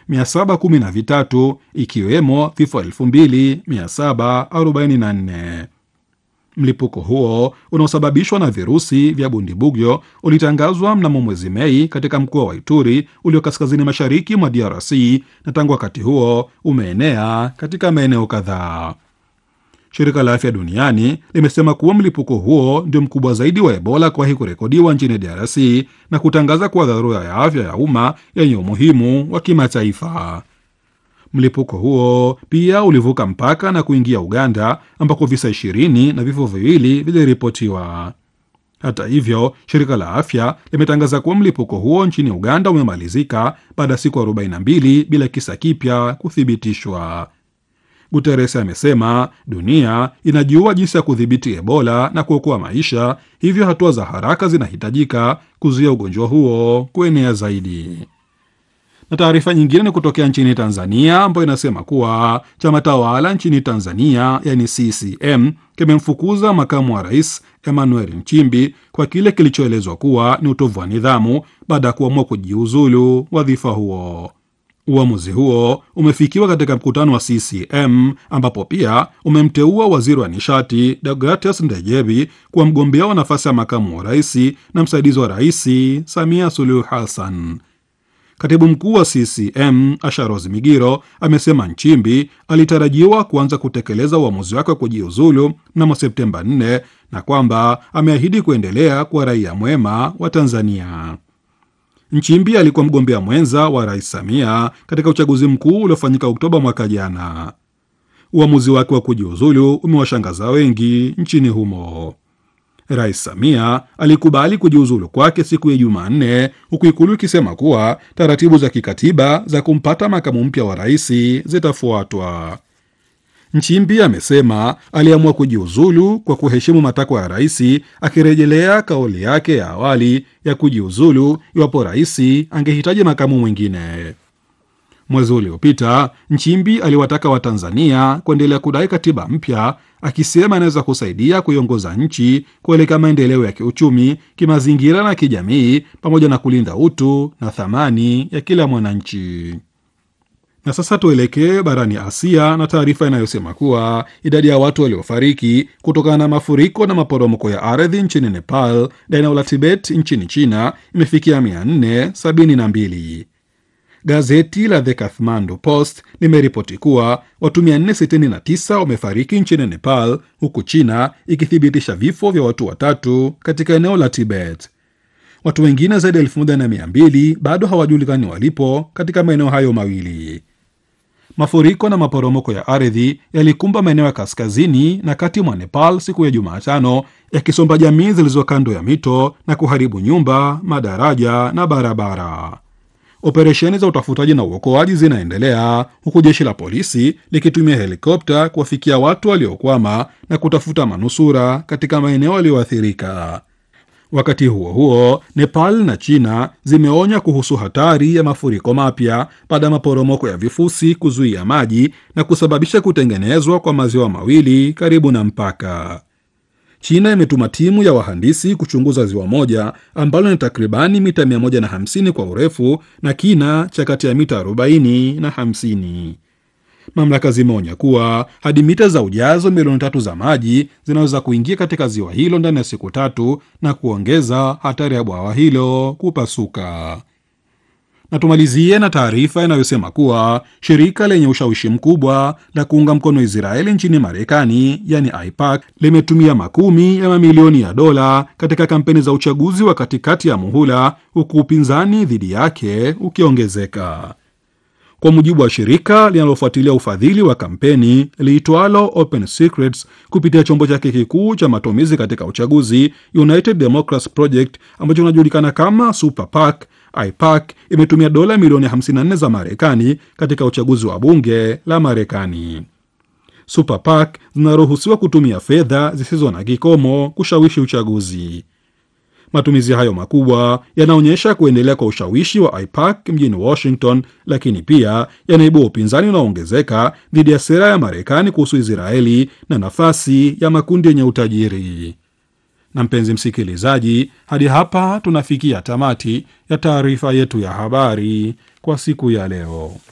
713 ikiwemo vifo 2744. Mlipuko huo unaosababishwa na virusi vya bundibugyo ulitangazwa mnamo mwezi Mei katika mkoa wa Ituri ulio kaskazini mashariki mwa DRC na tangu wakati huo umeenea katika maeneo kadhaa. Shirika la Afya Duniani limesema kuwa mlipuko huo ndio mkubwa zaidi wa Ebola kuwahi kurekodiwa nchini DRC na kutangaza kuwa dharura ya afya ya umma yenye umuhimu wa kimataifa. Mlipuko huo pia ulivuka mpaka na kuingia Uganda ambako visa ishirini na vifo viwili viliripotiwa. Hata hivyo, shirika la afya limetangaza kuwa mlipuko huo nchini Uganda umemalizika baada ya siku 42 bila kisa kipya kuthibitishwa. Guterres amesema dunia inajua jinsi ya kudhibiti Ebola na kuokoa maisha, hivyo hatua za haraka zinahitajika kuzuia ugonjwa huo kuenea zaidi. Na taarifa nyingine ni kutokea nchini Tanzania ambayo inasema kuwa chama tawala nchini Tanzania yani CCM kimemfukuza makamu wa rais Emmanuel Nchimbi kwa kile kilichoelezwa kuwa ni utovu wa nidhamu baada ya kuamua kujiuzulu wadhifa huo. Uamuzi huo umefikiwa katika mkutano wa CCM ambapo pia umemteua waziri wa nishati Deogratias Ndejebi kuwa mgombea wa nafasi ya makamu wa rais na msaidizi wa rais Samia Suluhu Hassan. Katibu mkuu wa CCM Asharozi Migiro amesema Nchimbi alitarajiwa kuanza kutekeleza uamuzi wake wa kujiuzulu mnamo Septemba 4 na kwamba ameahidi kuendelea kuwa raia mwema wa Tanzania. Nchimbi alikuwa mgombea mwenza wa rais Samia katika uchaguzi mkuu uliofanyika Oktoba mwaka jana. Uamuzi wake wa kujiuzulu umewashangaza wengi nchini humo. Rais Samia alikubali kujiuzulu kwake siku ya Jumanne, huku Ikulu ikisema kuwa taratibu za kikatiba za kumpata makamu mpya wa rais zitafuatwa. Nchimbi amesema aliamua kujiuzulu kwa kuheshimu matakwa ya rais, akirejelea kauli yake ya awali ya kujiuzulu iwapo rais angehitaji makamu mwingine. Mwezi uliopita Nchimbi aliwataka Watanzania kuendelea kudai katiba mpya, akisema inaweza kusaidia kuiongoza nchi kuelekea maendeleo ya kiuchumi, kimazingira na kijamii, pamoja na kulinda utu na thamani ya kila mwananchi. Na sasa tuelekee barani Asia na taarifa inayosema kuwa idadi ya watu waliofariki kutokana na mafuriko na maporomoko ya ardhi nchini Nepal na eneo la Tibet nchini China imefikia 472. Gazeti la The Kathmandu Post limeripoti kuwa watu 469 wamefariki nchini Nepal, huku China ikithibitisha vifo vya watu watatu katika eneo la Tibet. Watu wengine zaidi ya 1200 bado hawajulikani walipo katika maeneo hayo mawili. Mafuriko na maporomoko ya ardhi yalikumba maeneo ya kaskazini na kati mwa Nepal siku ya Jumatano, yakisomba jamii zilizo kando ya mito na kuharibu nyumba, madaraja na barabara. Operesheni za utafutaji na uokoaji zinaendelea huku jeshi la polisi likitumia helikopta kuwafikia watu waliokwama na kutafuta manusura katika maeneo yaliyoathirika. Wakati huo huo, Nepal na China zimeonya kuhusu hatari ya mafuriko mapya baada ya maporomoko ya vifusi kuzuia maji na kusababisha kutengenezwa kwa maziwa mawili karibu na mpaka. China imetuma timu ya wahandisi kuchunguza ziwa moja ambalo ni takribani mita 150 kwa urefu na kina cha kati ya mita 40 na 50. Mamlaka zimeonya kuwa hadi mita za ujazo milioni tatu za maji zinaweza kuingia katika ziwa hilo ndani ya siku tatu na kuongeza hatari ya bwawa hilo kupasuka. Na tumalizie na taarifa inayosema kuwa shirika lenye ushawishi mkubwa la kuunga mkono Israeli nchini Marekani, yani AIPAC, limetumia makumi ya mamilioni ya dola katika kampeni za uchaguzi wa katikati ya muhula, huku upinzani dhidi yake ukiongezeka. Kwa mujibu wa shirika linalofuatilia ufadhili wa kampeni liitwalo Open Secrets kupitia chombo chake kikuu cha matumizi katika uchaguzi, United Democrats Project ambacho kinajulikana kama Super PAC, AIPAC imetumia dola milioni 54 za Marekani katika uchaguzi wa bunge la Marekani. Super PAC zinaruhusiwa kutumia fedha zisizo na kikomo kushawishi uchaguzi. Matumizi hayo makubwa yanaonyesha kuendelea kwa ushawishi wa AIPAC mjini Washington, lakini pia yanaibua upinzani unaoongezeka dhidi ya sera ya Marekani kuhusu Israeli na nafasi ya makundi yenye utajiri. Na mpenzi msikilizaji, hadi hapa tunafikia tamati ya taarifa yetu ya habari kwa siku ya leo.